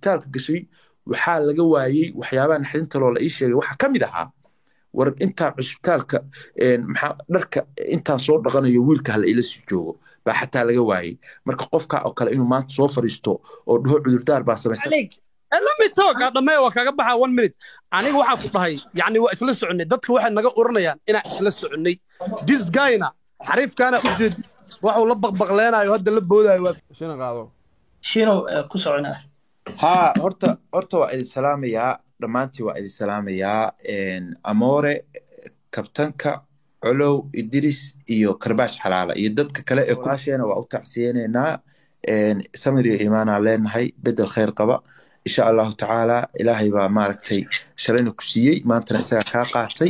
cusbitaalka gashay waxaa laga waayey waxyaabaha naxdinta loo la ii sheegay waxaa ka mid ahaa war intaa cusbitaalka maxaa dharka intaan soo dhaqanayo wiilka hala ila sii joogo baa xataa laga waayey marka qofka oo kale inuu maanta soo fariisto oo dhaho cudurdaar baa samaysan lami toog dhamee waa kaga baxaa one minute aniga waxaan ku dhahay yacni waa isla soconnay dadka waxay naga oranayaan inaan isla soconnay this guyna xariifkaana u jeed waxuu la baqbaqleenayo hadda la boodaayo waa shina qaado shiinow ku soconaa haa horta horta waa idin salaamayaa dhammaantii waa idin salaamayaa amoore kabtanka colow idris iyo karbaash xalaala iyo dadka kale ee kulaasheena waa u tacsiyeynaynaa samir iyo imaanaa leenahay bedel khayr qaba insha allahu tacaala ilaahay baa maaragtay shalayna ku siiyey maantana isagaa kaa qaatay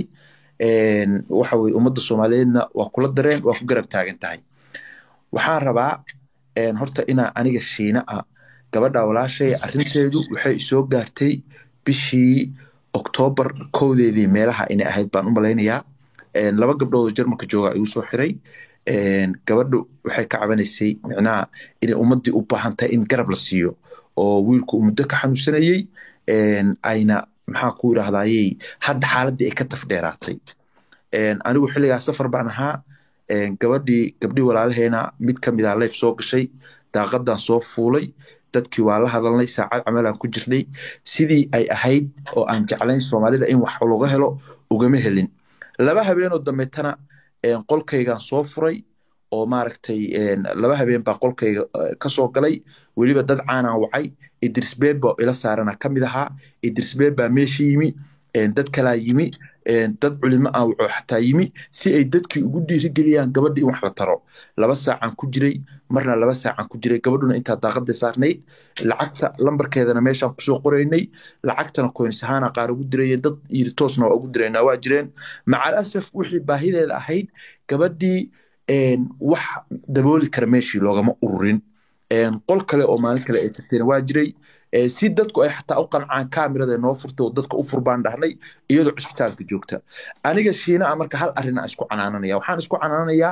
waxa weye ummadda soomaaliyeedna waa kula dareen waa ku garab taagan tahay waxaan rabaa horta inaa aniga shiina ah gabadha walaashay arrinteedu waxay isoo gaartay bishii oktoobar kowdeedii meelaha inay ahayd baan u malaynayaa laba gabdhoodoo jarmalka jooga igu soo xiray gabadhu waxay ka cabanaysay micnaha inay ummaddii u baahan tahay in garab la siiyo oo wiilku uu muddo ka xanuunsanayey ayna maxaa ku yidhaahdayey hadda xaaladdii ay ka tafdheeraatay anigu xilligaa safar baan ahaa gabadhii gabdhii walaalaheena mid ka mid a leyf soo gashay daaqadan soo fuulay dadkii waa la hadalnay saacad camalaan ku jirnay sidii ay ahayd oo aan jeclayn soomaalida in wax laga helo ugama helin laba habeenoo dambeetana qolkaygaan soo furay oo maaragtay laba habeen baa qolkayga kasoo galay weliba dad caanaan wacay idris beba ila saarana ka mid ahaa idris beba meesha yimi dad kalaa yimi dad culimo ah wuxuu xataa yimi si ay dadkii ugu dhiirigeliyaan gabadha in wax la taro laba saacaan ku jiray marna laba saacaan ku jiray gabadhuna intaa daaqada saarnayd lacagta lambarkeedana meeshaan kusoo qoraynay lacagtana koynis ahaana qaar ugu dirayeen dad yiri toosna waa ugu diraynaa waa jireen macal asaf wixii baahideeda ahayd gabadhii wax dabooli kara meeshii loogama ururin qol kale oo maalin kale ay tagtayna waa jiray si dadku ay xataa u qancaan kaamirada noo furta oo dadka u furbaan dhahnay iyadoo cusbitaalka joogta aniga shiina a marka hal arrin aan isku canaananaya waxaan isku canaananayaa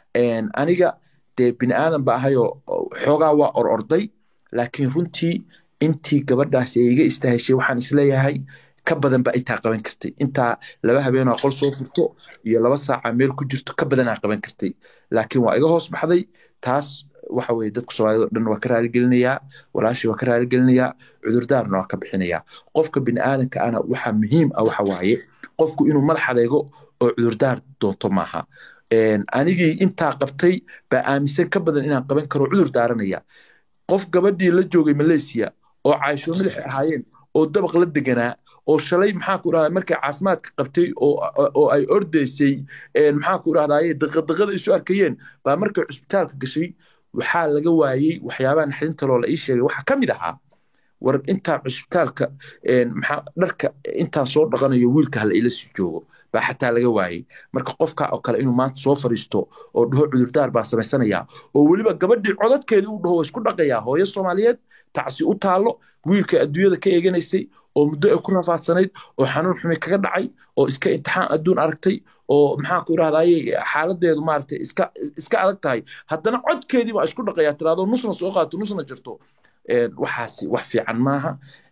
aniga dee bini aadan ba ahayoo xoogaa waa or orday laakiin runtii intii gabadhaasi ay iga istaaheshay waxaan isleeyahay ka badan ba intaa qaban kartay intaa laba habeenoo qol soo furto iyo laba saaca meel ku jirto ka badanaa qaban kartay laakiin waa iga hoos baxday taas waxa weye dadka soomaalida o dhan waa ka raaligelinayaa walaashii waa ka raaligelinayaa cudurdaarna waa ka bixinayaa qofka bini aadanka ana waxa muhiim ah waxa waaye qofku inuu madax adeego oo cudurdaar doonto maaha anigii intaa qabtay baa aaminsan ka badan inaan qaban karo cudur daaranaya qof gabadhii la joogay malaysia oo caaisho milix ahaayeen oo dabaq la deganaa oo shalay maxaa ku rahdaa markay caafimaadka qabtay oo ay ordaysay maxaa ku rahdaye daqadaqada isu arkayeen baa markay cusbitaalka gashay waxaa laga waayey waxyaabaha naxdinta loo la ii sheegay waxaa ka mid ahaa war intaa cusbitaalka maxaa dharka intaan soo dhaqanayo wiilka hala ila sii joogo baa xataa laga waayey marka qofka oo kale inuu maanta soo fariisto oo dhaho cudurdaar baan samaysanayaa oo weliba gabadhii codadkeedii u dhaho waa isku dhaqayaa hooyo soomaaliyeed tacsi u taallo wiilka adduunyada ka eeganaysay oo muddo ay ku rafaadsanayd oo xanuun xumi kaga dhacay oo iska imtixaan adduun aragtay oo maxaa ku idhahdaye xaaladeedu maaragtay iska iska adag tahay haddana codkeedii baa isku dhaqayaa tiraado nusna soo qaato nusna jirto waxaasi wax fiican maaha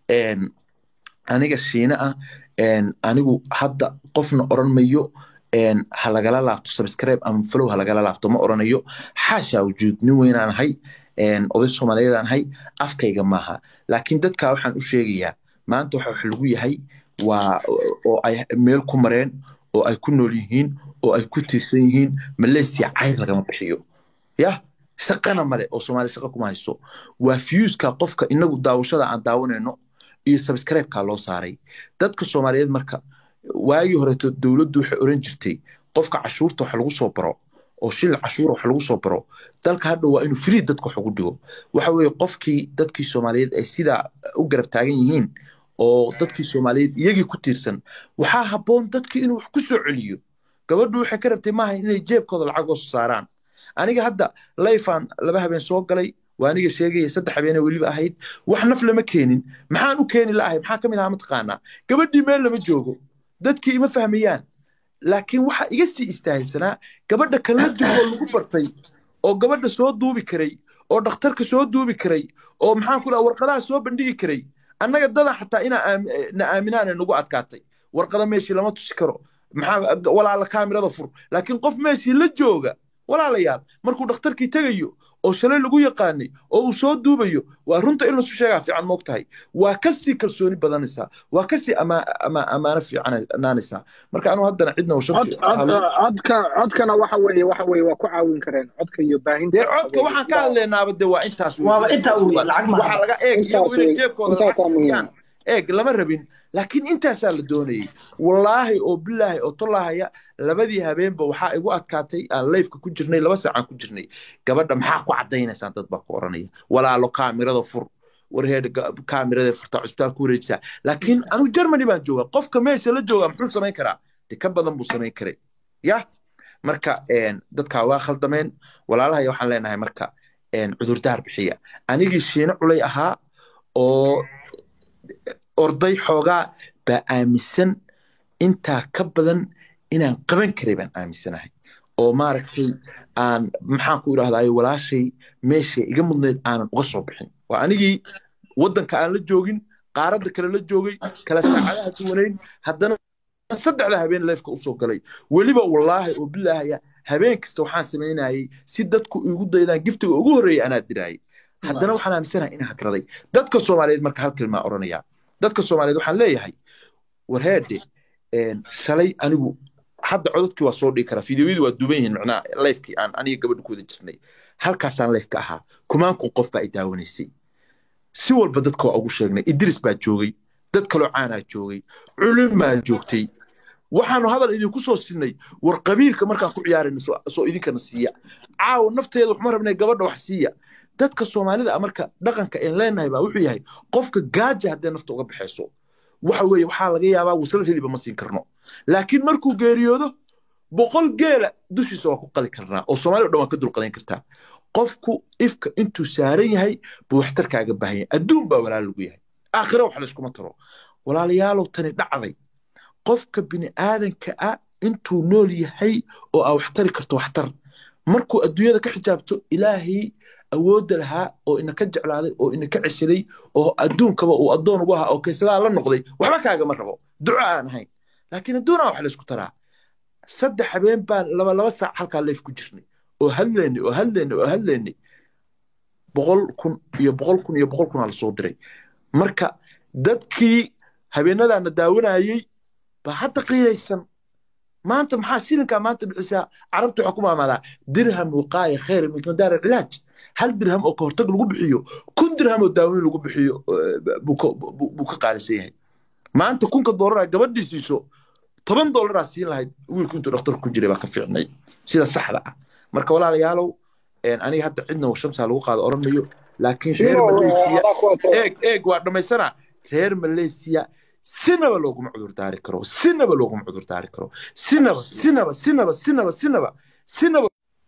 aniga shiine ah anigu hadda qofna oran mayo ha lagala laabto subscribe ama follow ha lagala laabto ma oranayo xaashaa wujuud nin weynaan ahay oday soomaaliyeedaan ahay afkayga maaha laakiin dadkaa waxaan u sheegayaa maanta waxa wax lagu yahay waa oo ay meel ku mareen oo ay ku nool yihiin oo ay ku tiirsan yihiin malaysia cayr lagama bixiyo yah shaqana male oo soomaali shaqa kuma hayso waa fiyuuska qofka inagu daawashada aan daawanayno iyo subscribe-kaa loo saaray dadka soomaaliyeed marka waagii horeeto dowladdu waxay oran jirtay qofka cashuurta wax lagu soo baro oo shil cashuura wax lagu soo baro dalka hadha waa inuu free dadka wax ugu dhigo waxa weeye qofkii dadkii soomaaliyeed ay sidaa u garab taagan yihiin oo dadkii soomaaliyeed iyagii ku tiirsan waxaa habboon dadkii inuu wax ku soo celiyo gabadhu waxay ka rabtay maaha inay jeebkooda lacag hoos saaraan aniga hadda layfaan laba habeen soo galay waa aniga sheegaya saddex habeenee weliba ahayd wax naf lama keenin maxaan u keeni la'ahay maxaa ka mid ahaa mataqaanaa gabadhii meel lama joogo dadkii ima fahmayaan laakiin waxa iga sii istaahilsanaa gabadha kala joogo lagu bartay oo gabadha soo duubi karay oo dhakhtarka soo duubi karay oo maxaan ku dhaha warqadaha soo bandhigi karay annaga dadan xataa inaa aam- na aaminaana nagu adkaatay warqada meeshii lama tusi karo maxaa walaala kaamirada fur laakiin qof meeshii la jooga walaalayaal markuu dhakhtarkii tegayo oo shalay lagu yaqaanay oo uu soo duubayo waa runta in lasu sheegaa fiican moog tahay waa kasii kalsooni badanaysaa waa kasii ama- ama- ammaano fiicanaanaysaa marka anuu haddana cidna cod washabsi cod codka codkana waxa weeye waxa weeye waa ku caawin kareen codka iyo baahinta dee waxa codka weeye waxaan ka hadlaynaaba de waa intaas wey. waaba intaa uu yahay, lacag maaha. waxaa laga eeg Intaas iyagu inay wey. jeebkooda Intaasaa lacag muhiim. siiyaan eeg lama rabin laakiin intaasaa la doonayay wallaahi oo bilaahi oo tollahaya labadii habeenba waxaa igu adkaatay aan leyfka ku jirnay laba saacaan ku jirnay gabadha maxaa ku cadaynaysaan dad baa ku oranaya walaalo kaamirada fur warheed kaamirada furtaa cusbitaal ku wareejisaa laakiin anigu germany baan joogaa qofka meesha la joogaa muxuu samayn karaa de ka badan buu samayn karay yah marka een, dadkaa waa khaldameen walaalahaya waxaan leenahay marka een, cudurdaar bixiya anigii shiino culay ahaa oo orday xoogaa baa aaminsan intaa ka badan inaan qaban karay baan aaminsanahay oo maaragtay aan maxaan ku idhahdaay walaashay meeshay iga mudnayd aanan uga soo bixin waa anigii waddanka aan la joogin qaaradda kale la joogay kala saacadaha duwanayn haddana saddexda habeen leefka usoo galay weliba wallaahi oo bilaahaya habeen kasta waxaan samaynayay si dadku igu daydaan giftiga ugu horreeya anaa diraayay haddana waxaan aaminsanahay inaan hakraday dadka soomaaliyeed marka hal kilmaa odhanaya dadka soomaaliyeed waxaan leeyahay warheedhe een, shalay anigu hadda codadkii waa soo dhigi karaa fideoyadii waa duuban yihiin macnaha lifekii aan aniga gabadha ku wada jirnay halkaasaan lifeka ahaa kumaan kun qof baa i daawanaysay si walba dadka waa ugu sheegnay idris baa joogay dad kaloo caanaa joogay culin baa joogtay waxaanu hadal idinku soo sinay war qabiilka markaan ku ciyaarayno soo soo idinkana siiya caawa nafteeda waxma rabnay gabadha wax siiya dadka soomaalida ah marka dhaqanka een leenahay baa wuxuu yahay qofka gaaja haddee nafta uga baxayso waxa weeye waxaa laga yaabaa wasal heliba ma siin karno laakiin markuu geeriyoodo boqol geela dushiisa waa ku qali karnaa oo soomaali o dhan waa ka dulqadayn kartaa qofku ifka intuu saaran yahay buu waxtarkaaga baahan yahay adduun baa walaal lagu yahay aakhira wax layskuma taro walaalayaalow tani dhacday qofka bini aadanka ah intuu nool yahay oo aa waxtari karto waxtar markuu adduunyada ka xijaabto ilaahay awoodda lahaa oo inaka jeclaaday oo inaka ceshaday oo adduunkaba uu addoon ugu ahaa oo kaysadaa la noqday waxba kaagama rabo duco aan ahayn laakiin adduunaa wax laysku taraa saddex habeen baan laba laba saac halkaa leef ku jirnay oo hadlaynay oo hadlaynay oo hadlaynay boqol kun iyo boqol kun iyo boqol kunaa lasoo diray marka dadkii habeenadaana daawanayey baa hadda qiiraysan maanta maxaa shilinkaa maanta bixisaa carabtu waxaa ku maamaadaa dirham wiqaaya khayr min qadaar cilaaj hal dirham oo ka hortag lagu bixiyo kun dirham oo daaweyn lagu bixiyo eh, buu ka- buu buu ka qaalisan yahay maanta kunka doolara gabadhii siiso toban doolaraa siin lahayd wiilku intuu dhakhtarku ku jiray baa ka fiicnay sida saxda ah marka walaalayaalow een, aniga hadda cidna shamsaa lagu qaado oran mayo laakiin reer Shino, malaysia adaa ku wato. eeg eeg waa dhammaysanaa reer malaysia sinaba looguma cudur daari karo sinaba looguma cudur daari karo sinaba sinaba sinaba sinaba sinaba sinaba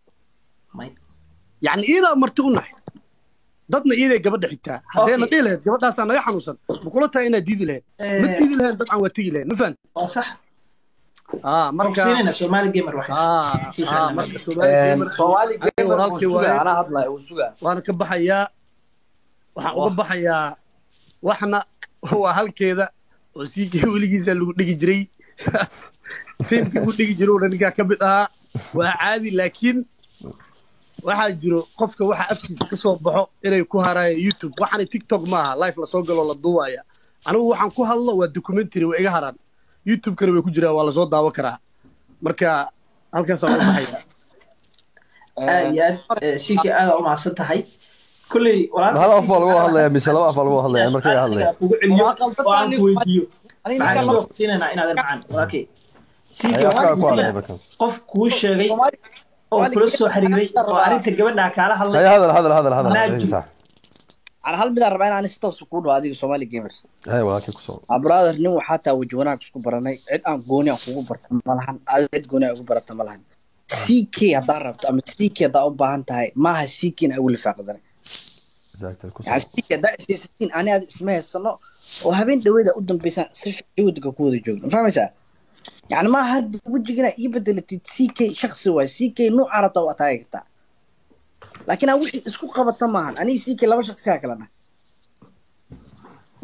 يعني إذا مرتقنا dadna iiday gabadha xigtaa haddeena Okay. dhihi lahayd gabadhaasaa naga xanuunsan ma kula tahay inaad diidi lahayd ma diidi lahayn dabcan waa tegi lahayd ma fahan waa sax aa marka marka Somali gamer waxay aa aa marka Soomaali gamer soomaali Aniga gamer walaalkii wuu sugaa waaye. anaa hadlaya wuu sugaa waana ka baxayaa waxaan uga baxayaa waxna waa halkeeda oo siikii weligiisa lagu dhigi jiray tiimkii lagu dhigi jiray una ninkaa ka mid ahaa waa caadi laakiin waxaa jiro qofka waxa afkiisa ka soo baxo inay ku haraayo youtube waxaana tiktok maaha life lasoo galo la duubaya anigu waxaan ku hadlo waa documentary waa iga haraan youtube-kana way ku jiraan waa lasoo daawan karaa marka halkaasaan uga baxaya aad iyo aad eh, sinkii aad u mahadsan tahay kulley walaalka hal af baa lagu hadlaya mise laba af baa lagu hadlaya markay hadlaya kugu celiyo Waa qaldan oo aan tahay. ku weydiiyo aniga maxaan ninkaan soo siinayna inaadan macaan walaalkay sinkii Ay, afkaa waxaan ku hadlaya weydiinaa markan qof kuu sheegay Soomaali- oo kula soo xiriiray oo arrinta gabadhaa kaala hadlay haya hadal hadal hadal hadal Naaju. sax aan hal midaan rabaa inaan si toos kuu dhaho adiga Somali gamer haya walaalkii ku soo ah brother nin waxaa taa waji wanaag isku baranay cid aan gooni aan kugu barta ma lahan adiga cid gooni aan ugu barata ma lahan CK haddaa rabto ama CK haddaa u baahan tahay maaha CK in ugu lifaaqdanay exactly ku yani soo CK haddaa isaysatiin ani aad isma haysano oo habeen dhaweeda u dambeysaan si jawiga ku wada joogno fahmaysaa yani maaha hadda wejigina ii bedelatid CK shaksi waay CK nuucaa rabta waa taagi kartaa laakiin aan wixii isku qabata maahan aniga CK laba shaksiyaa kala nahay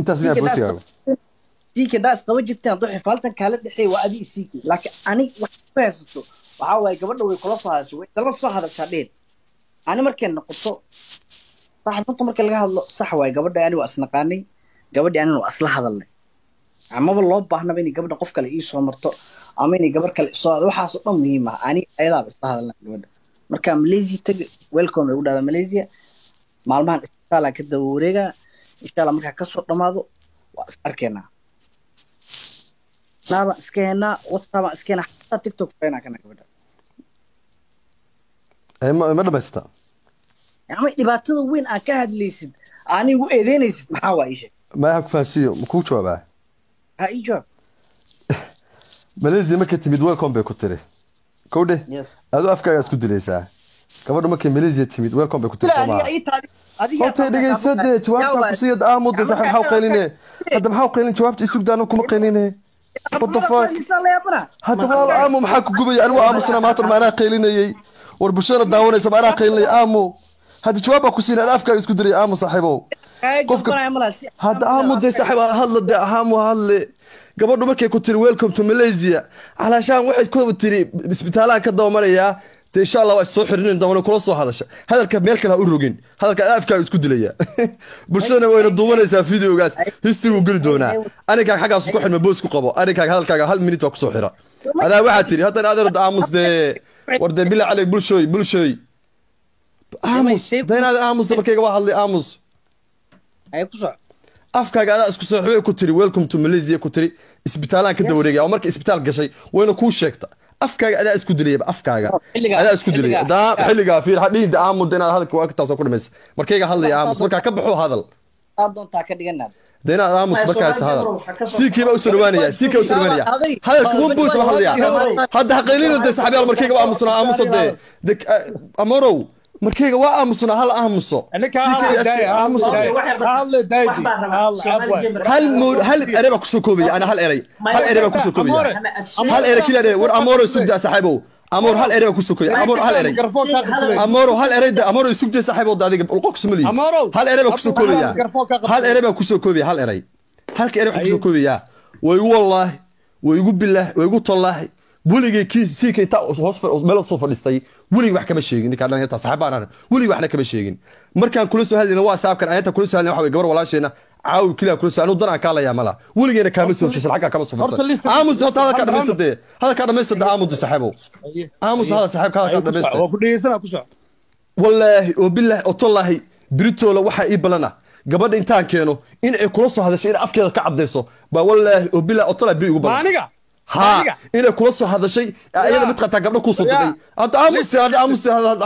intaas miyaa Ninka boosigaaga siike daa isqaba jirteen hadduu xifaaltan kaala dhexeey waa adi siike laakiin ani wax ku haysato waxaa waaye gabadha way kula soo hadashay way dala soo hadashaa dheer ani markay noqoto saaxiibinta marka laga hadlo sax waaye gabadha ani waa isnaqaanay gabadhi anina waa isla hadalnay amaba loo baahnaba inay gabadha qof kale ii soo marto ama inay gabar kale isoo waxaas oo dhan muhiim ah ani ayadaaba isla hadalnay gabadha marka malaysia tagi welcome way u dhahdaa malaysia maalmahan isbitaalaa ka daba wareegaa insha allah markaa kasoo dhamaado waa is arkeenaa naabaan iska heenaa whatsappaan iska heenaa xataa tiktok frenaa kana gabadha Eh, ma ma dhamaysata ama dhibaatada weyn aan ka hadlaysid aanay igu eedeynaysid maxaa waa ii sheeg maya ha ku fahansiiyo ma kuu jawaabaa ha ii jawaab malaysia markay timid welcome bay ku tiri kowdhe yes aduu afkaaga isku dilaysaa gabadha markay malaysia timid welcome bay ku tiri ila soo aniga maaha ii taadi adiga horta dhegeysa dee jawaabtaan ku siiyo aamuda sax maxaa u qayline hadda maxaa u qaylin jawaabta isugda anu kuma qayline what the fuck hadda walaal aamu maxaa ku gubaya anigu aamusna maanta ma anaa qaylinayey war bulshada daawanaysa ma anaa qaylinay aamu hadda jawaab baa ku siinay ada afkaaga isku dilay aamu saaxiibow qofka- hadda aamu dee saaxiib ha hadla dee aamu ha hadle gabadhu markay ku tiri welcome to malaysia calaashaan waxay ku tiri isbitaalaan ka dabamarayaa dee insha allah waa is soo xirinin doona kula soo hadasha hadalka meel kale ha u rogin hadalka ada afkaaga isku dilaya bulshadana wayna duubanaysaa videogaas history wuu geli doonaa aninkaaga xaggaas ku xidhma boos ku qabo aninkaaga hadalkaaga hal minute waa kusoo xira adaa waxaa tiri haddana adeer aamus dee war dee bila caley bulshooy bulshooy aamus dee inaad aamusta markayga waa hadlay aamus ay ku soco afkaaga adaa isku saaxiibay ku tiri welcome to malaysia ku tiri isbitaalaan ka dawareegaya oo marka isbitaal gashay wayna kuu sheegta afkaaga adaa isku dilayaba afkaaga xilligaa- adaa isku dilaya xilligaa- daa xilligaa fiir hadhihin aamud inaad hadalka waa taasoo ku dhamaysa markayga hadlaya aamus markaa ka baxo hadal aad doontaa ka dhiganaad dee inaad aamus Ay, markaa Soomaali ta hadal gabar waxaa ka soo- siikii baa usoo dhawaanaya siikii baa usoo dhawaanaya hadalka one point baa hadlaya hadda haqaylina dee saxaabiyaal markayga waa aamusnaa aamuso dee de amorow markayga waa aamusnaa hal aamuso ninka Siikii hadla daaya aamus hadla daaya hadla daaya hadla abwa hal mood hal erey baa kusoo koobaya ana hal erey hal erey baa kusoo koobaya hal erey kila erey war amoro sugda saaxiibow amor hal erey baa kusoo koobaya amor hal erey garfoonka qabsaday amoro hal erey da amoro sugda saaxiibow da adiga ulqo kusmali Amoro, hal erey baa kusoo koobaya garfoonka qabsaday. hal erey baa kusoo koobaya hal erey halka erey baa kusoo koobaya way igu wallaahi way igu bilaahi way igu tallaahi weligay kii sii kay taa hoos fa- meel soo fadhistay weligay wax kama sheegin ninkaan dhallinyarta saaxiibaan aan weligay waxna kama sheegin markaan kula soo hadlayna waa saabkan ayanta kula soo hadlayna waxa way gabar walaasheena caawi kiliya kula soo anu dan aan kaalayaa mala weligeyna kaama soo jeesan xaggaa kama soo Horta farsan listen- aamus horta hadalkaa Aamus. dhamaysatee hadalkaa dhamaysatee aamuda saaxiibow aamus hadal saaxiibka hadalkaa dhamaysatee waa ku dhegeysanaa ku soco wallaahi oo bilaahi oo tallaahi biritoola waxaa ii balana gabadha intaan keeno in ay kula soo hadashay inay afkeeda ka cadayso baa wallaahi oo bilaahi oo tallaahi biri ugu balan maaniga ha inay kula soo hadashay ayada mid qataa gabdho kuu soo diray hadda aamusti hadda aamusti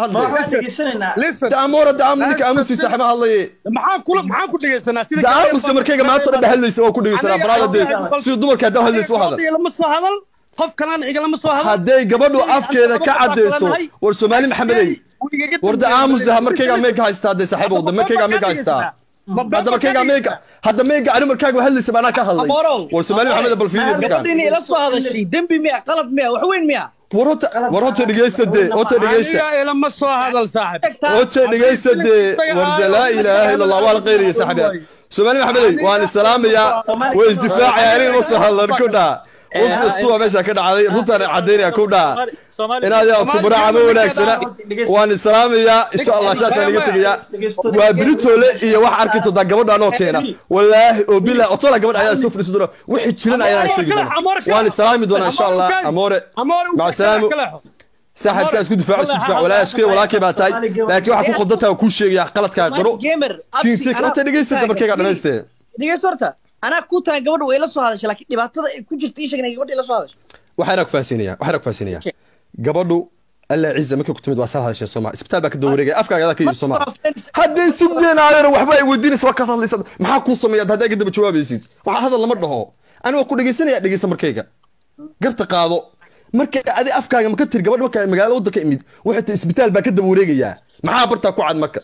hadle listen da amoora da aamu ninka aamusti saaxiiba hadlaye maxaan kula maxaan ku dhegeysanaa sida da aamusti markayga maanta dhan hadlaysa waa ku dhegeysanaa baraada dee sida dumarka haddaa hadlaysa u hadal lama soo hadal qof kalaan xiga lama soo hadal hadday gabadhu afkeeda ka cadayso war soomaali maxamedey war da aamusti markayga meega haystaa hadday saaxiibow da markayga meega haystaa hadda markayga meega hadda meega ani markaaga hadlaysa baa anaa ka hadlay war soomaali maxamed bal fiiriya dadkan gabadhiina ila soo hadashay dembi miya qalad miya wax weyn miya war horta war horta dhegeysta dee horta dhegeysta aniga ilama soo hadal saaxib horta dhegeysta dee war de laa ilaaha ila allah waa la qayraya saaxiibyaa soomaali maxamedey waan isalaamayaa way isdifaacaya aniga ma soo hadlan ku dhaa qof kastuwa meesha ka dhacday runtaan cadaynaya ku dhaa inaad yaa tubraaca ma wanaagsana waan islaamayaa insha allah saasaan iga tegayaa waa biritoole iyo wax arki doontaa gabadha anoo keena wallaahi oo bilah otola gabadha ayaa soo fadhiisan doona wixii jiran ayaan sheegi doona waan islaami doonaa insha allah amoore maca salaamu saaxib saa isku difaaco isku difaac walaa ashkay walaakay baa tahay laakiin waxaa ku qaldantaa kuu sheegaya qaladkaa qaro kiinsi horta dhegeysata markayga dhamaystee dhegeysta horta anaa ku tahay gabadha way ila soo hadashay laakiin dhibaatada ay ku jirta ii sheeg inay gabadha ila soo hadashay waxaana ku faahsiinaya waxaana ku faahsiinaya gabadhu alla ciisa markay ku timid waa sal hadasheen sooma isbitaal baa ka dawareegaya afkaaga adaa ka yiri sooma hadday sugdeen aayana waxba ay weydiinaysa waa kaad hadlaysa maxaa kuu sameeya haddaa ka daba jawaabaysid waxaa hadal lama dhaho ani waa ku dhegeysanaya dhegeysa markayga garta qaado markay adi afkaaga maka tiri gabadh markaa magaalo waddanka imid waxay tahay isbitaal baa ka daba wareegayaa maxaa bartaa ku cad marka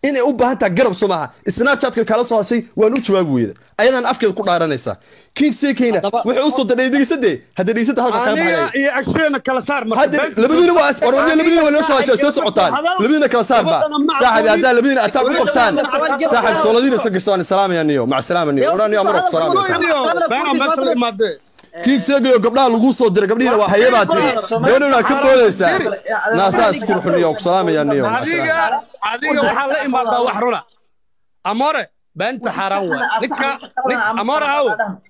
inay u baahan tahay garab soo maaha snapchatka kala soo hashay waan u jawaabi weyda ayadan afkeeda ku dhaaranaysaa king sekeyna Haddaba- waxay usoo dadhay dhegeysade hadda dhegeysada halka kaa aniga baxaya iyo agsheena kala saar marka hadda beenta- labadiina waa warwadiina labadiina waa loo soo hashay soo socotaan labadiina kala saar ba saaxib haddaa labadiina ataa ku qabtaan saaxib sooladiina iska gastaan salaamaya niyo mac salaama niyo oraa niyo amar ku salaamaysa Beena meesha la imaadee. king segayo gabdhaha lagu soo diray gabdhihiina waa hayadaa tiri gabadhina ka boodaysaa naasaa isku ruxuniyo ku salaamaya niyo mac salaama adiga adiga waxaa la imaadaa wax runa amore beenta xaaraan waay ninka nin- amore aw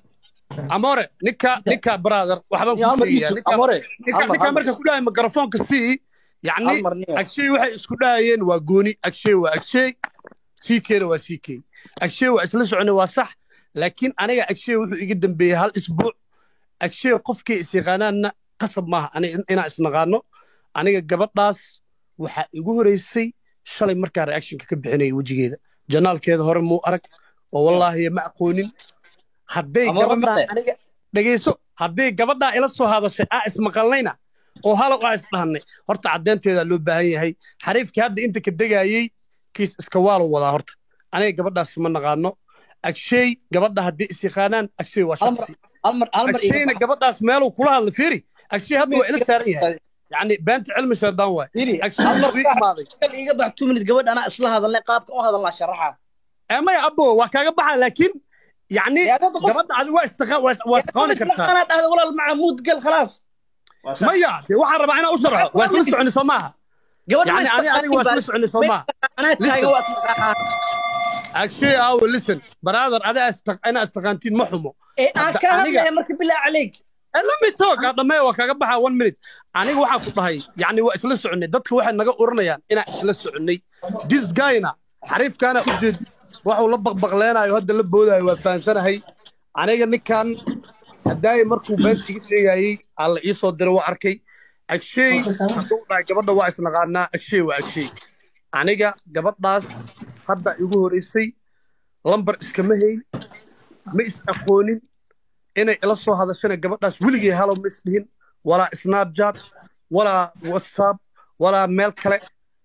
amore ninka ninka brother waxbaan Hal ku mar sheegayaa isu- ninka Amore, ninka hal mar, ninka hal mar. marka ku dhahay mikrofoonka sii yacni Hal mar niyo. agshay waxay isku dhahayeen waa gooni agshay waa agshay siikeena waa siikey agshay waa isla soconay waa sax laakiin aniga agshay wuxuu iga dambeeyey hal isbuuc agshay qofkii is yaqaanaanna qasab maaha aniga inaan isnaqaano aniga gabadhaas waxaa igu horeysay shalay markaa reactionka ka bixinaya wejigeeda janaalkeeda hore muu arag oo wallaahi ma aqoonin hadday Amore gabadhaa male. aniga dhegeyso hadday gabadhaa ila soo hadashay aa ismaqalnayna oo halow aa isdhahnay horta caddeynteedaa loo baahan yahay xariifkii hadda inta ka degaayey kiis iska waalo wadaa horta aniga gabadhaas ma naqaano agshay gabadha haddii is yaqaanaan agshay waa Hal mar- shaksi hal mar hal mar iga agshayna bax. gabadhaas meeluu kula hadla fiiri agshay hadda waa ila saaran yahay yacni beenta cilmi shaydaan waay Fiiri, agshay hal mar wuu ii imaaday Kal iga bax two minute gabadh anaa isla hadalnay qaabka u hadalnaa sharaxa ee maya abo waa kaaga baxa laakiin yacni Yaa dad qof- gabadha adi waa istiqa- waa waa isqaani kartaa anaa dhahda walaal maca muud gal khalaas maya dee waxaan rabaa inaan u sharxo waa isla soconi soo maaha gabadh يعني أنا أنا واسمه سعني صوما anaa taagan waa isla أكشي أو listen brother أنا أستق أنا استقانتين محمو ee aan Hadda ka aniga- hadlaya marka bilaa caleyk let me talk هذا ما هو كذا بحا one minute aniga waxaan ku dhahay yani waa isla soconay dadka waxay naga oranayaan inaan isla soconay this guyna xariifkaana u jeed waxuu la baqbaqleenayo hadda la boodayo waa fahansanahay aniga ninkan haddaay markuu beenta iga sheegayey alla ii soo diray waa arkay agshay hadduu dhahay gabadha waa isnaqaanaa agshay waa agshay aniga gabadhaas hadda igu horeysay lambar iskama hayn ma is aqoonin inay ila soo hadashana gabadhaas weligay halow ma isdhihin walaa snapchat walaa whatsapp walaa meel kale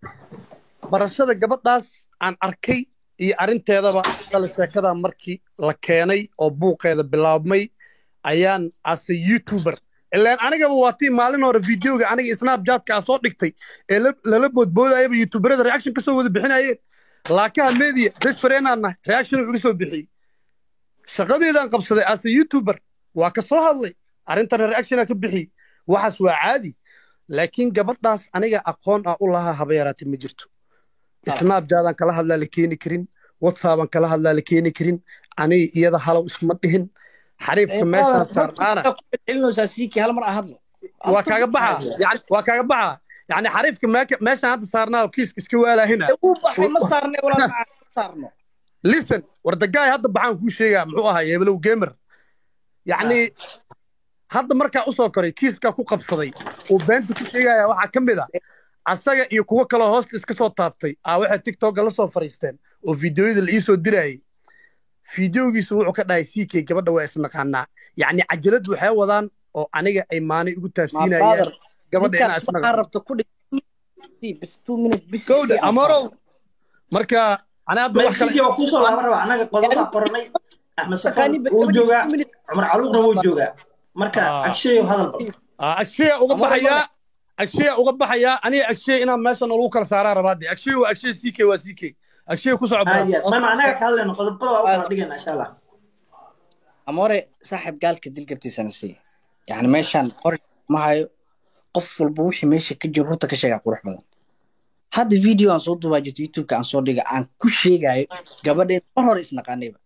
barashada gabadhaas aan arkay iyo arrinteedaba shalay sheekada markii la keenay oo buuqeeda bilaabmay ayaan ase youtuber ilaan anigaba waa tii maalin hore videoga aniga snapchatka aa soo dhigtay ee la- lala boodboodayaba youtuberada reaction ka soo wada bixinayeen laakaha media best friendaan nahay reaction uu iga soo bixiyey shaqadeedaan qabsaday ase youtuber waa ka soo hadlay arrintana reactiona ka bixiyey waxaas waa caadi laakiin gabadhaas aniga aqoon ah u lahaa haba yaraatay ma jirto snapchataan kala hadlaa la keeni karin whatsappaan kala hadlaa la keeni karin aniga iyada halow isma dhihin xariifka meeshaan saarnaana celinaysaa siikii hal mar aan hadlo waa kaaga baxa yani waa kaaga baxa yani xariifka meeka- meeshaan hadda saarnaa oo kiiska iska waalahina uu baxay ma saarnay walaal maca ma saarno listen war dagaay hadda baxaan kuu sheegaa muxuu ahaa yeebelow gamer yacni hadda markaa usoo koray kiiskaa ku qabsaday uu beenta ku sheegaya waxaa ka mid a asaga iyo kuwo kaloo hoosta iska soo taabtay aa waxay tiktoka la soo fariisteen oo fideoyada la iisoo dirayay fideogiisu wuxuu ka dhahay ck gabadha waa isnaqaanaa yacni cajalad waxay wadaan oo aniga ay maanay ugu taabsiinayaan gabadha inaa ninkaas waxaa isnaqaan rabta ku dhig bis two minute bis gowda amorow marka ana hadda wax kale mexico waa kusoo laaban raba anaga qodoba qoranay axmed safar Taqaani ba- wuu joogaa cumar caluuqna wuu joogaa marka Ah. agsheeyo hadal bal Ah, agshiya uga Amore, baxayaa agshiya uga baxayaa aniga agshiya inaan meeshan lagu kala saaraa rabaade agshiya waa agshiya ck waa ck agshiya ku soco aad baa iyo aad mama anaga ka hadlayno qodobada waa u kala dhigayna insha allah amore saaxib gaalka dilgartiisana sii yani meeshaan qori ma hayo qof walba wixii meesha ka jiro horta ka sheegaa qurux badan hadda video aan soo duubaa jirto youtubeka aan soo dhiga aan ku sheegayo gabadheen mar hore isnaqaanayba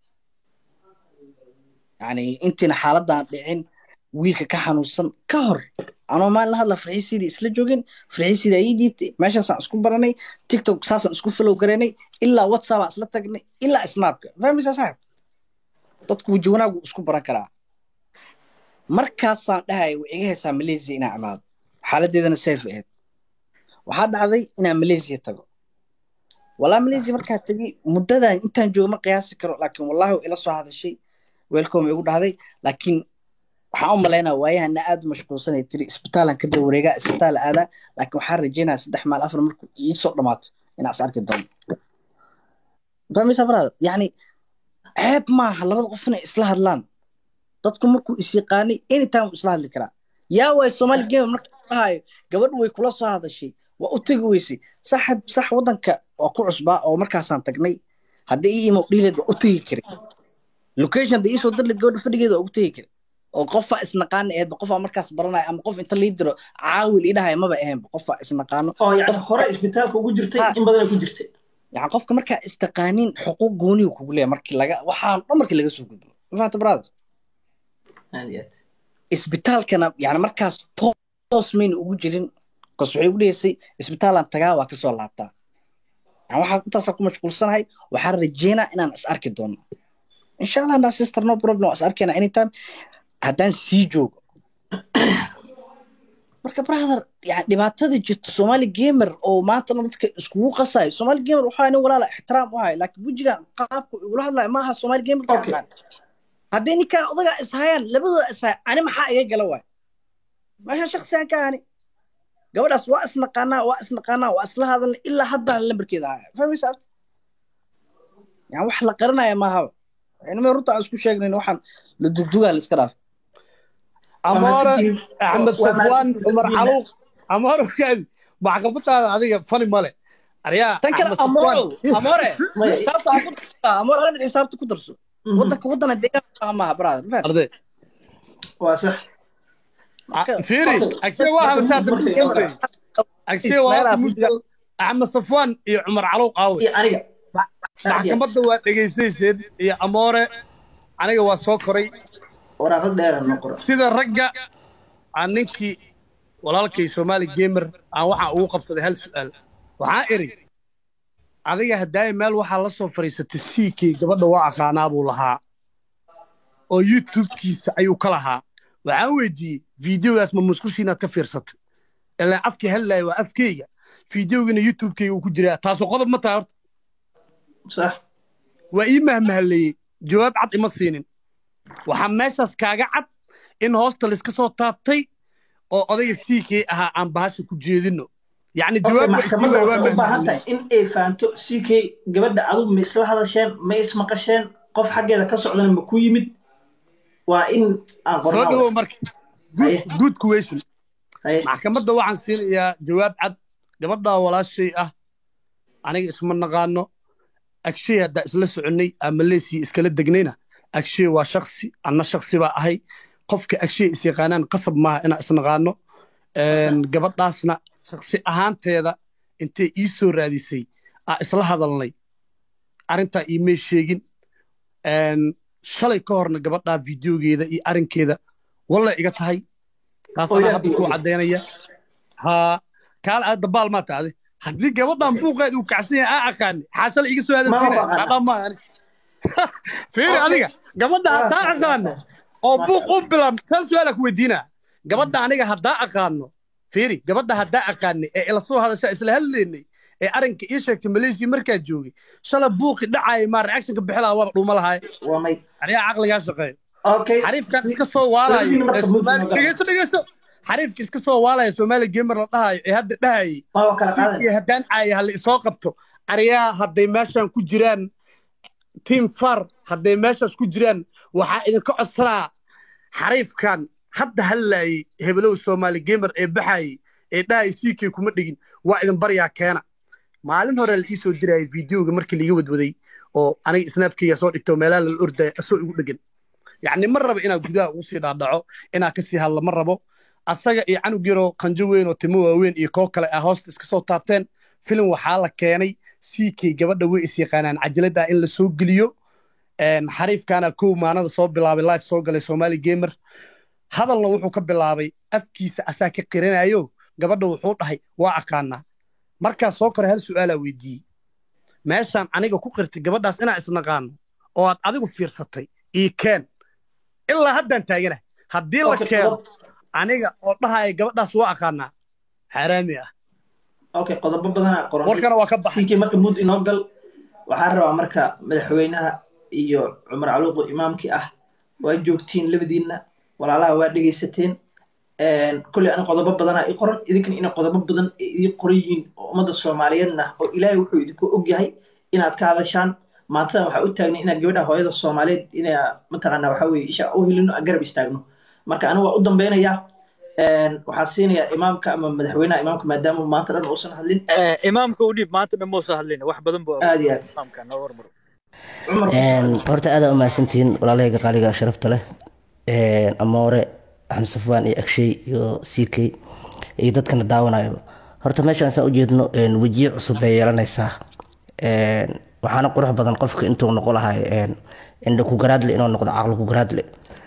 yani intiina xaaladaan dhicin wiilka ka xanuunsan ka hor anoo maalin la hadla farxiisiidii isla joogin farxiisiida ii dhiibtay meeshaasaan isku baranay tiktok saasaan isku follow garanay ilaa whatsapp aan isla tagnay ilaa snapka fahmaysaa saaxib dadku weji wanaagu isku baran karaa markaasaan dhahaya way iga haysaa malaysia inaan imaado xaaladeedana safe ahayd waxaa dhacday inaan malaysia tago walaa malaysia markaa tegay muddadan intaan joogo ma qiyaasi karo laakiin wallahi way ila soo hadashay welcome igu dhahday laakiin waxaan u malaynaa waayahana aad u mashquulsanay tiri isbitaalan kada wareegaa isbitaal aadaa laakiin waxaan rajaynayaa saddex maal afar markuu iisoo dhammaato inaan is arki doono fahmaysaa brother yani ceeb maaha labada qof inay isla hadlaan dadku markuu is yaqaanay anytime wuu isla hadli karaa yaa waay somali gamer marka dhahayo gabadhu way kula soo hadashay waa u tegi weysay saxib sax waddanka waa ku cusbaa oo markaasaan tagnay haddii ii imo dhihileed waa u tegi karay location haddii iisoo dirleed gabadha fadhigeeda waa ugu tegi karay oo qofaa isnaqaana aheedba qofaa markaas baranaya ama qof inta lii diro caawil idhahaya maba ahaynba qofaa isnaqaano oo yani hore isbitaalka ugu jirtay in badan ku jirtay yani qofka markaa istaqaaniin xuquuq gooniyu kugu leeya markii laga waxaan dhan markii laga soo gudbo ma fahanta brother aad iyo aad isbitaalkana yani markaas toos mayna ugu jirin bas waxay ugu dhegeysay isbitaalaan tagaa waa kasoo laabtaa yani waxaa intaasaa ku mashquulsanahay waxaan rajeynaa inaan is arki doono insha allah andaa sister no problem waa is arkayna anytime haddaan sii joogo marka brother yani dhibaatada jirta somali gamer oo maantana dadka iskugu qasayo somali gamer waxaa nin walaala ixtiraam u hayo laakiin wejigan qaabku igula hadlayo maaha somali gamer ka Okay. aqaan haddii ninkaan odagaa ishayaan labadooda ishaya ani maxaa iga gala waay meeshan shaksiyan ka ani gabadhaas waa isnaqaanaa waa isnaqaanaa waa isla hadalna ilaa haddaan lambarkeeda haya fahmaysa yani wax la qaranaya maahaba inama runta aan isku sheegnayn waxaan la dugdugaa la iska dhaaf amoore axmed Waa safwaan mahadsantihiin. cumar xaluuq amoore kaadi maxkamadaada adiga fani male aryaa tan kale Axmed Safwaan. amore amore Maya. xisaabta ha ku darso amore hal mid xisaabta ku darso Mhm. wadanka wadana deegaan maaha brother ma fahamtid? arday waa sax Marka- fiiri agshe waa hadashaa dambiilkawday agshe waa hadda mudgal axmed safwaan iyo cumar caluuq aawe iyo aniga maxkamadda waa dhegaystayseen iyo amoore aniga waa soo koray waraaqad dheera noo qora sida ragga aan ninkii walaalkay soomaali gamer aan waxaa ugu qabsaday hal su'aal waxaa iri adiga haddaaya meel waxaa la soo fadhiisatay siikay gabadha waa aqaanaa buu lahaa oo youtube-kiisa ayuu ka lahaa waxaan weydiiyey fideogaas ma musqushiinaad ka fiirsatay ilaa afkii hadlaaya waa afkeyga fideogina youtube-keyga uu ku jiraa taasoo qodob ma tahay horta sax waa ii mahmahaleeyey jawaab cad ima siinin waxaa meeshaas kaaga cad in hoosta layska soo taabtay oo odayga siikii ahaa aan bahasha ku jeedino yacni Qofka jawaab maxkamadda waa waxay u baahan mahmahaleeyey tahay in ay fahanto ck gabadha adigu ma isla hadasheen ma ismaqasheen qof xaggeeda ka socdana ma ku yimid waa in aan soo qornaa dhawow marka Haye. Good- good question Haye. maxkamadda waxaan siinayaa jawaab cad gabadhaa walaashay ah aniga isma naqaano agshay haddaa isla soconnay ama leesii iskala degnayna agshay waa shaksi anna shaksi baa ahay qofka agshay is yaqaanaan qasab maaha inaan isnaqaano Een, gabadhaasna shaksi ahaanteeda intay ii soo raadisay aa isla hadalnay arrintaa iimay sheegin Een, shalay ka horna gabadhaa fideogeeda iyo arrinkeeda walla iga tahay taas Oo anaa yaa hadda ku diiday. caddaynaya haa kaal aad dabaal maa taade haddii gabadhan buuqeed uu kacsan yahay aa aqaani xaashala iga soo Ma hadalsiina aqaana. dhadhaan maa ani fiiri adiga gabadha Waa haddaa sax, aqaano waa sax. oo Waa buuq sax. u bilaab sal su-aala ku weydiinaa gabadha aniga haddaa aqaano fiiri gabadha haddaa aqaanay ee ila soo hadasha isla hadlaynay ee arrinka ii sheegtay malaysia markaa joogay shala buuqi dhacaya maa reactionka bixilaa waaba dhuuma lahaay waa may anigaa caqligaa shaqeeya okay xariifkan iska soo waalayo Weligiina marka ee Soomaali Muslim dhegeyso dhegeyso xariifka iska soo waalaya Soomaali gamer la dhahayo ee hadda dhahayay ma waa kala qaadan iyo haddaan caaya hala isoo qabto ariyaa hadday meeshan ku jiraan team far hadday meeshaas ku jiraan waxaa idinka codsanaa xariifkan hadda hadlaayay hebelow Soomaali gamer ee baxayay ee dhahayay siikay kuma dhigin waa idin baryaa keena maalin hore la ii soo dirayay fideoga markii liiga wadwaday oo aniga snapkayga soo dhigto meelaha la ordaya asoo igu dhegan yacni ma rabo inaad gudaha ugu sii dhaadhaco inaad ka sii hadla ma rabo asaga iyo canug yaroo qanjo weyn oo timo waaweyn iyo koo kale ah hoosta iska soo taabteen filim waxaa la keenay siikay gabadha way is yaqaanaan cajalada in la soo geliyo Een, xariifkaana kow maanada soo bilaabay live soo galay Somali gamer hadalna wuxuu ka bilaabay afkiisa asaa ka qiranayo gabadha wuxuu dhahay waa aqaanaa markaa soo koray hal su'aalaa weydiiyey meeshaan aniga ku qirtay gabadhaas inaa isnaqaano oo aad adigu fiirsatay ii keen ilaa haddaan taagana haddii la Okay, keeno qodob- aniga oo dhahaya gabadhaas waa aqaanaa xaaraami ah okay qodobo badanaa qoran warkana waa ka baxay ck marka mud inoo gal waxaan rabaa marka madaxweynaha iyo cumar caluuq oo imaamkii ah waa joogtiin labadiinna walaalaha waa dhegaysateen kolley ani qodobo badanaa ii qoran idinkan inay qodobo badan ay ii qoran yihiin oo ummadda soomaaliyeedna oo ilaahay wuxuu idinku ogyahay inaad ka hadashaan maantadan waxaa u taagnay inaan gabadha hooyada soomaaliyeed inaa mataqaanaa waxaa weye isha u hilino aan garab istaagno marka anigu waa u dambeynaya waxaa siinayaa imaamka ama madaxweynaha imaamka maadaama maanta dhan uusan hadlin imaamka u dhiib maanta dhan muusa hadlin wax badan buu aad iyo aad imaamka noo hormaro horta aad u mahadsantihiin walaalahayga qaaliga sharafta leh amoore axmed safwaan iyo agshay iyo ck iyo dadkana daawanayo horta meeshaan saan ujeedno wejiye cusub bay yeelanaysaa waxaana qurux badan qofka intuu noqo lahay indha ku garaadle inuu noqdo caqli ku garaadle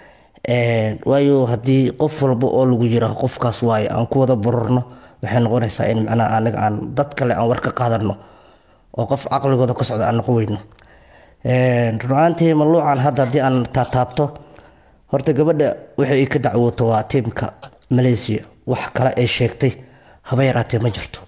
waayo haddii qof walba oo lagu yira qofkaas waaye aan ku wada bururno waxay noqonaysaa in macnaha anaga aan dad kale aan war ka qaadano oo qof caqligooda ka socda aan noqon weyno runaantii maluucan hadda haddii aan taataabto horta gabadha wixii ay ka dacwooto waa tiimka malaysia wax kale ay sheegtay haba yaraatee ma jirto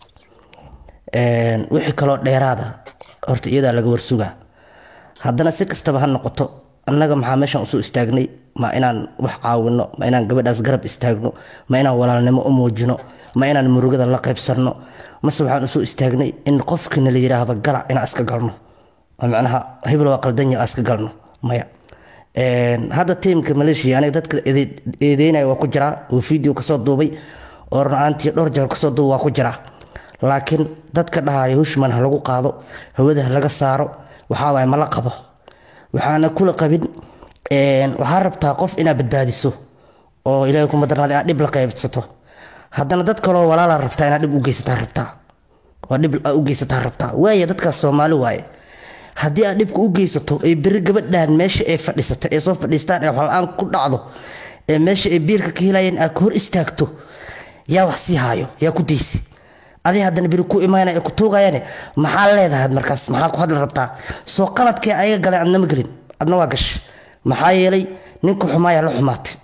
wixii kaloo dheeraada horta iyadaa laga warsugaa haddana si kastaba ha noqoto annaga maxaa meeshaan usoo istaagnay ma inaan wax caawino ma inaan gabadhaas garab istaagno ma inaan walaalnimo u muujino ma inaan murugada la qaybsanno mase waxaan usoo istaagnay in qofkina la yidhaahdo galac inaan iska galno oo macnaha hebel waa qaldanya aan iska galno maya hadda tiimka maleeshiya aniga dadka eedeynaya waa ku jiraa oo video kasoo duubay oo runaantii dhowr jeer kasoo duuba waa ku jiraa laakiin dadka dhahaya hushman ha lagu qaado hawada ha laga saaro waxaa waaye ma la qabo waxaana kula qabin waxaa rabtaa qof inaad badbaadiso oo ilaahay kuma darnaada inaad dhib la qaybsato haddana dad kaloo walaalaa rabtaa inaad dhib u geysataa rabtaa oo dhib u geysataa rabtaa waaya dadkaas soomaali waaye haddii aad dhibka u geysato ay beri gabadhan meesha ay fadhiisata ee soo fadhiistaan ee waxla-aan ku dhacdo ee meesha ay biirka ka helayeen aad ka hor istaagto yaa wax sii haayo yaa ku daysi adiga haddana beri ku imaanaya ee ku tuugayane maxaa leedahay markaas maxaa ku hadli rabtaa soo qaladkee ayaga galeen adna ma gelin adna waa gash maxaa yeelay ninka xumaaya la xumaatay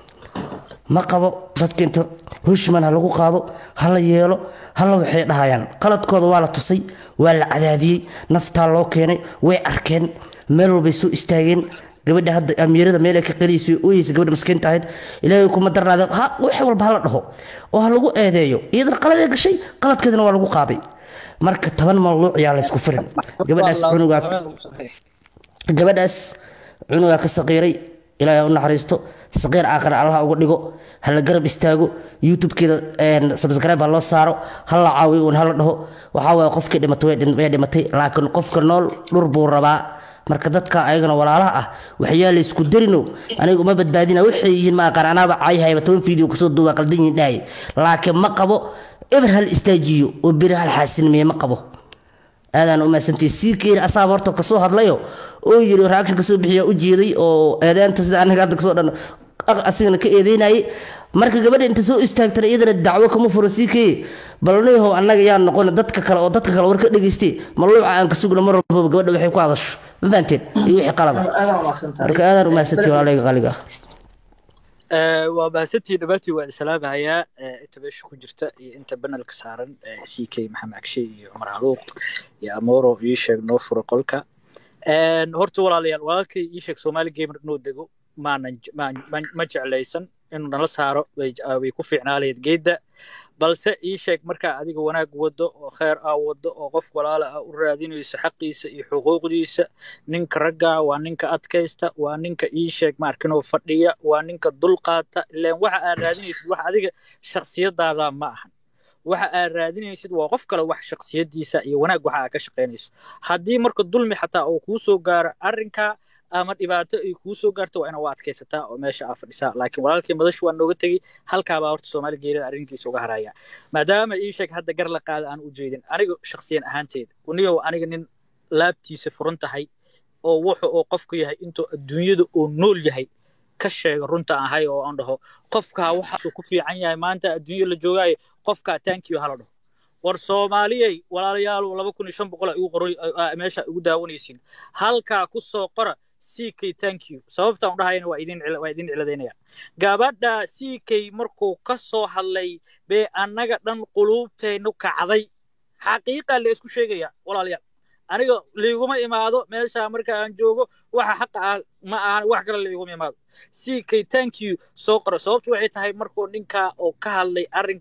ma qabo dadka inta hushman ha lagu qaado ha la yeelo hala waxay dhahayaan qaladkooda waa la tusay waa la cadaadiyey naftaa loo keenay way arkeen meel walbay soo istaageen gabadha hadda amiirada meel ay ka qeliysay ooyeysa gabadha maskiinta ahayd ilaahay kuma darnaade ha wax walba hala dhaho oo ha lagu eedeeyo iyadana qaladee gashay qaladkeedana waa lagu qaaday marka toban mamluuc yaa la isku firin gabadhaas cunugaa gabadhaas cunugaa ka saqiiray ilaahay u naxariisto saqiir aakhira allaha uga dhigo ha la garab istaago youtube-keeda subscribe ha loo saaro ha la caawiyo un hala dhaho waxaa waaye qofkii dhimatay way dhimatay laakiin qofka nool dhur buu rabaa marka dadka ayagana walaalaha ah waxyaa la isku darino aniga uma badbaadina waxay yihiin ma aqaan anaaba caayahayba toban video kasoo duuba qaldan yihiin dhahay laakiin ma qabo eber hal istaajiyo oo beri hal xaasinimiye ma qabo aadaan u mahadsantay sii keeni asaaba horta kasoo hadlayo oo yiri reaction kasoo bixiya u jeeday oo eedeenta sida anaga hadda kasoo dhan asigana ka eedeynayay marka gabadha inta soo istaagtana iyadana dacwo kama furo sii keeye balniyahow annaga yaa noqon dadka kale oo dadka kale war ka dhegeystay maluuca aan ka sugno mar walbaba gabadha waxay ku hadasho ma fahanteen iyo wixii qalada marka aadaan u mahadsantay walaalayga qaaliga waa mahadsantii dhammaantiin waan islaamahayaa inta meesha ku jirta iyo inta banalka saaran c k maxamed agshe iyo cumar haluuq iyo amoro ii sheeg noo fura qolka horta walaalayaal walaalkay ii sheeg soomaali gamer inuu dego maanan ma jeclaysan inuu nala saaro way ku fiicnaalayd geedda balse ii sheeg markaa adiga wanaag wado oo kheer ah wado oo qof walaala ah u raadinayso xaqiisa iyo xuquuqdiisa ninka ragga waa ninka adkaysta waa ninka ii sheeg maarkinoo fadhiya waa ninka dulqaata ilaan waxa aad raadinaysid wax adiga shakhsiyadaada ma ahan waxa aad raadinaysid waa qof kale wax shakhsiyadiisa iyo wanaag waxa aad ka shaqaynayso haddii marka dulmi xataa uu kuu soo gaaro arrinkaa ama dhibaato ay kuu soo gaarto waa inaad u adkaysataa oo meesha aa fadhisaa laakiin walaalkii madashu waa nooga tegey halkaabaa horta soomaali geerida arrinkiisa uga haraya maadaama ii sheeg hadda gar la qaada aan u jeedin aniga shakhsiyan ahaanteeda uniyow aniga nin laabtiisa furan tahay oo wuxu oo qofku yahay intuu adduunyada uu nool yahay ka sheega runta ahay oo aan dhaho qofkaa waxaasuu ku fiican yahay maanta adduunya la joogaayo qofkaa taankiyo hala dhaho war soomaaliyey walaalayaal laba kun iyo shan boqol igu qoray meesha igu daawanaysiin halkaa ku soo qora c k thank you sababtaan u dhahayana waa idin waa idin ciladaynaya gabadha c k markuu ka soo hadlay bee annaga dhan quluubteennu kacday xaqiiqa la isku sheegaya walaalayaal aniga liiguma imaado meesha marka aan joogo waxa xaqa ah ma ahan wax kale liiguma imaado c k thank you soo qora sababtu waxay tahay markuu ninkaa oo ka hadlay arrinkaa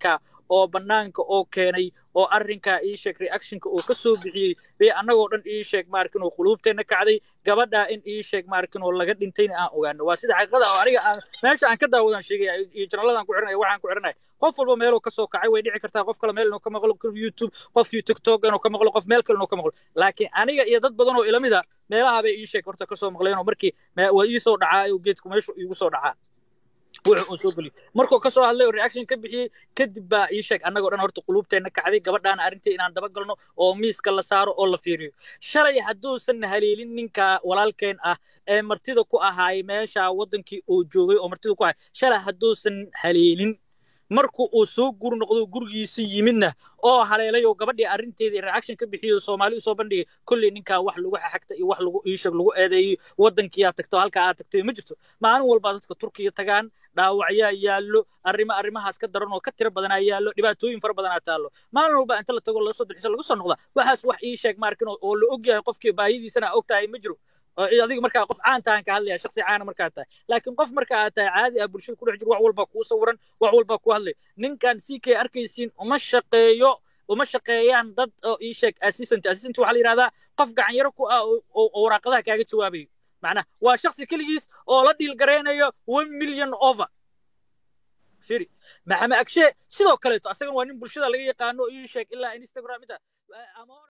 oo bannaanka oo keenay oo arrinkaa ii sheeg reactionka uu ka soo bixiyey bay annagoo dhan ii sheeg maarkin oo quluubteenna kacday gabadhaa in ii sheeg maarkin oo laga dhintayna aan ogaano waa sida xaqiiqada oo aniga aan meesha aan ka daawadaan sheegaya iyo janaladaan ku xiranaya waxaan ku xiranaya qof walba meeluu ka soo kacay way dhici kartaa qof kale meel inuu ka maqlo youtube qof tiktok inuu ka maqlo qof meel kale inuu ka maqlo laakiin aniga iyo dad badan oo ilamid a meelaha bay ii sheeg horta ka soo maqleen oo markii waa ii soo dhacaa oo geedku meeshu iigu soo dhacaa wuxuu uu soo geliyo markuu ka soo hadlay oo reaction ka bixiyey kadib baa ii sheeg annagoo dhan horta quluubteenna kacday gabadhaana arrintii inaan daba galno oo miiska la saaro oo la fiiriyo shalay hadduusan haleelin ninka walaalkeen ah ee martida ku ahaay meesha waddankii uu joogay oo martida ku ahay shalay hadduusan haleelin marku uu soo gur noqdo gurigiisa yimidna oo haleelay oo gabadhii arrinteedii reaction ka bixiyey soomaali usoo bandhigay kolley ninkaa wax lagu xaxagta iyo wax lagu iishag lagu eedeeyey waddankii aad tagto halkaa aad tagtay ma jirto maalin walbaa dadka turkiya tagaan dhaawacyaa yaallo arrimo arrimahaas ka daran oo ka tiro badanaa yaallo dhibaatooyin fara badanaa taallo maalin walba inta la tago laga soo dalxiisa lagu soo noqda waxaas wax ii sheeg maarkin oo la og yahay qofkii baahidiisana og tahay ma jiro adiga markaa qof caan tahan ka hadlaya shaksi caana markaa tahay laakiin qof marka aad tahay caadi ah bulshada ku dhex jiro wax walbaa kuu sawiran wax walbaa ku hadlay ninkan si kay arkaysiin uma shaqeeyo uma shaqeeyaan dad oo ii sheeg assistant assistant waxaa la yidhahdaa qof gacanyaro ku ah oo waraaqadaha kaaga jawaabayo macnaha waa shaksi keligiis oo la dhiil garaynayo one million over firi maxamed agshe sidoo kaleeto asagana waa nin bulshada laga yaqaano ii sheeg ilaa instagram inta